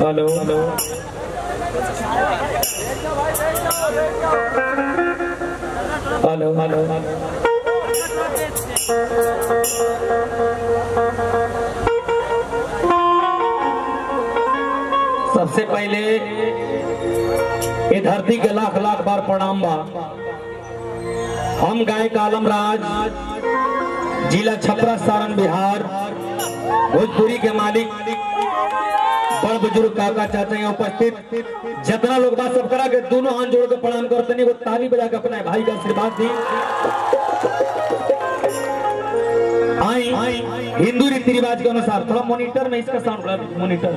hello hello hello सबसे पहले ये धरती के लाख लाख बार प्रणाम बा हम गायक आलम राज जिला छपरा सारण बिहार भोजपुरी के मालिक बड़ बुजुर्ग काका चाचा यहाँ उपस्थित जितना लोग बात सब करा के दोनों हाथ जोड़ के प्रणाम करते नहीं वो ताली बजा के अपने भाई का आशीर्वाद दी आई हिंदू रीति रिवाज के अनुसार थोड़ा मॉनिटर में इसका साउंड मॉनिटर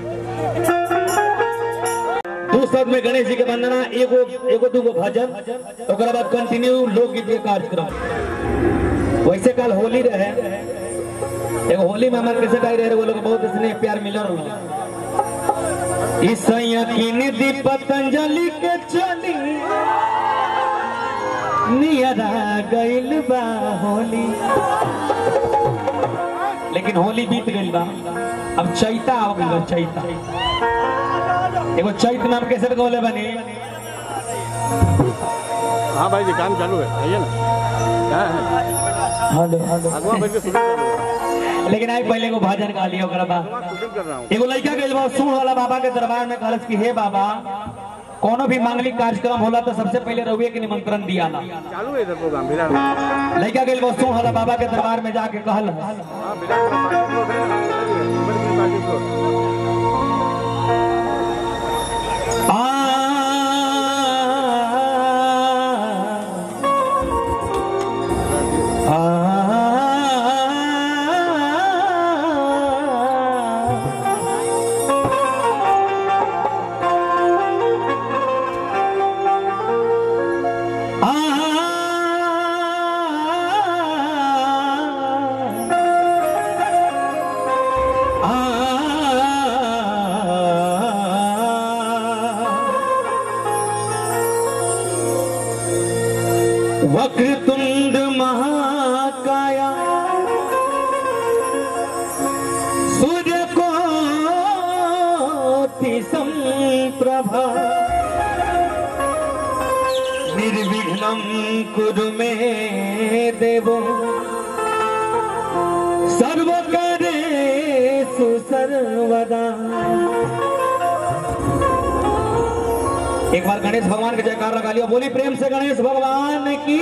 दो शब्द में गणेश जी के वंदना एगो एगो दूगो भजन ओकरा बाद कंटिन्यू लोकगीत के कार्यक्रम वैसे कल होली रहे एगो होली में हमारे कैसे गाई रहे वो लोग बहुत स्नेह प्यार मिलल रहा ईसैया की निधि पतंजलि के चली नियरा गइल बा होली लेकिन होली बीत गइल बा अब चैता आ गइल बा चैता एगो चैत नाम कैसे गौले बनी हाँ भाई जी काम चालू है आइए ना क्या है हेलो हेलो अगवा बैठ के शूटिंग कर रहा हूँ लेकिन आई पहले को भाजन गा लिया ओकरा बाद शूटिंग कर रहा हूँ एगो लड़का गइल बा सुन वाला बाबा के दरबार में कहलस कि हे बाबा कोनो भी मांगलिक कार्यक्रम होला तो सबसे पहले रउए के निमंत्रण दियाला चालू है इधर प्रोग्राम विराट में लड़का गइल बा सुन वाला बाबा के दरबार में जाके कहल हाँ विराट में पार्टी प्लॉट है ना उधर ही है, ऊपर की पार्टी प्लॉट आ वक्रतुंड महाकाया सूर्य को संप्रभा निर्विघ्नं कुरु मे देवो सर्वकारेषु सर्वदा एक बार गणेश भगवान के जयकार लगा लिया बोली प्रेम से गणेश भगवान की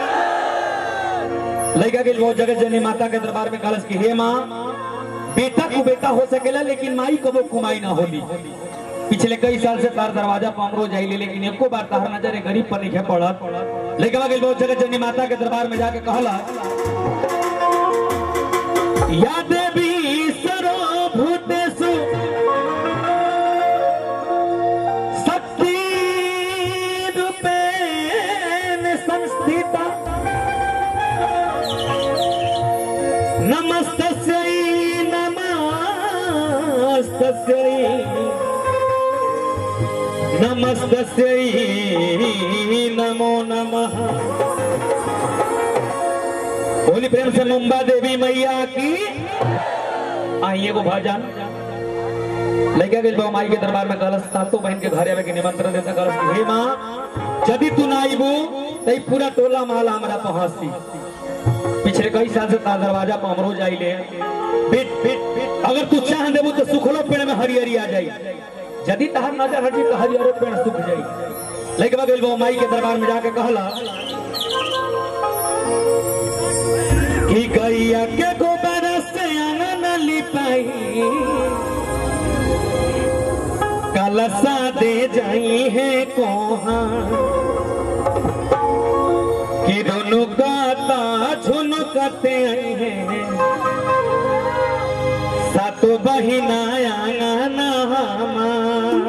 लड़का के बहुत जगत जननी माता के दरबार में कलश की हे माँ बेटा को बेटा हो सकेला लेकिन माई कबो कुमाई ना होली पिछले कई साल से तार दरवाजा पर हम रोज आइले लेकिन एको बार तार नजर गरीब पर नहीं पड़त लड़का के बहुत जगत जननी माता के दरबार में जाके कहला या देवी सर्वभूतेषु शक्ति रूपेण संस्थिता नमस्तस्यै नमस्तस्यै नमस्तस्यै नमो नमः बोली प्रेम से मुंबा देवी मैया की आइए को भजन लड़का के बाबू माई के दरबार में कलश सातों बहन के घर आवे के निमंत्रण देता कलश की हे माँ यदि तू ना आईबू तो ई पूरा टोला महला हमारा पहुंचती पिछले कई साल से तार दरवाजा पर हम रोज आइले बिट बिट बिट अगर तू चाह देबू तो सुखलो पेड़ में हरियरी आ जाई यदि तहर नजर हटी तो हरियरो पेड़ सूख जाई लड़का के बाबू माई के दरबार में जाके कहला कि गैया के गोबर से आंगन लिपाई कलसा दे जाई है कोहा कि दोनों गाता झुनकते आई है सातो बहिना आंगना हमार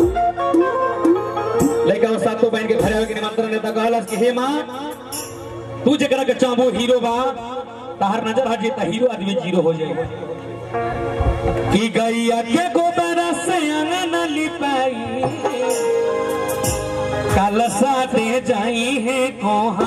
लड़का वो सातों बहन के घरे के निमंत्रण देता कहलस कि हे माँ तू जरा के चाहबो हीरो बा तहर नजर हट जेता हीरो आदमी जीरो हो जाए कि गैया के गोबर से अंगन लिपाई कलसा दे जाई है कोहा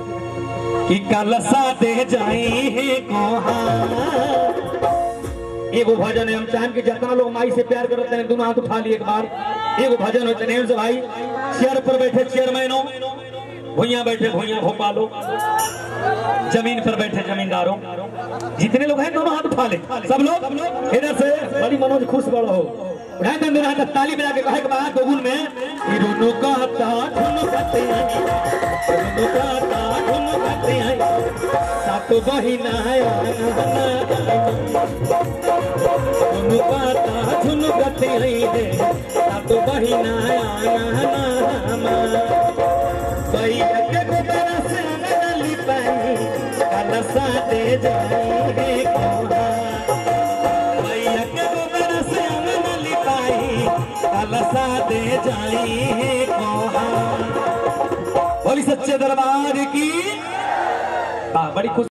कि कलसा दे जाई है कोहा एगो भजन है हम चाहें कि जितना लोग माई से प्यार करते हैं दोनों हाथ उठा लिए एक बार एगो भजन होते हैं से भाई चेयर पर बैठे चेयरमैनों भुइया बैठे भुइया भोपालो जमीन पर बैठे जमींदारों जितने लोग हैं दोनों हाथ उठा ले सब लोग इधर से बड़ी मनोज खुश बड़ो हो उठाए दे मेरा हाथ ताली बजा के कहे के बाद दोगुन में ई रुनु कहता धुनु कहते हैं रुनु कहता धुनु कहते हैं सात बहिना रुनु कहता धुनु कहते हैं सात बहिना भैया के गोबरा से अंगली पानी कलसा दे जाएंगे कोहा भैया के गोबरा से अंगली पाई कलसा दे जाएंगे कोहा बोली सच्चे दरबार की हाँ, बड़ी खुश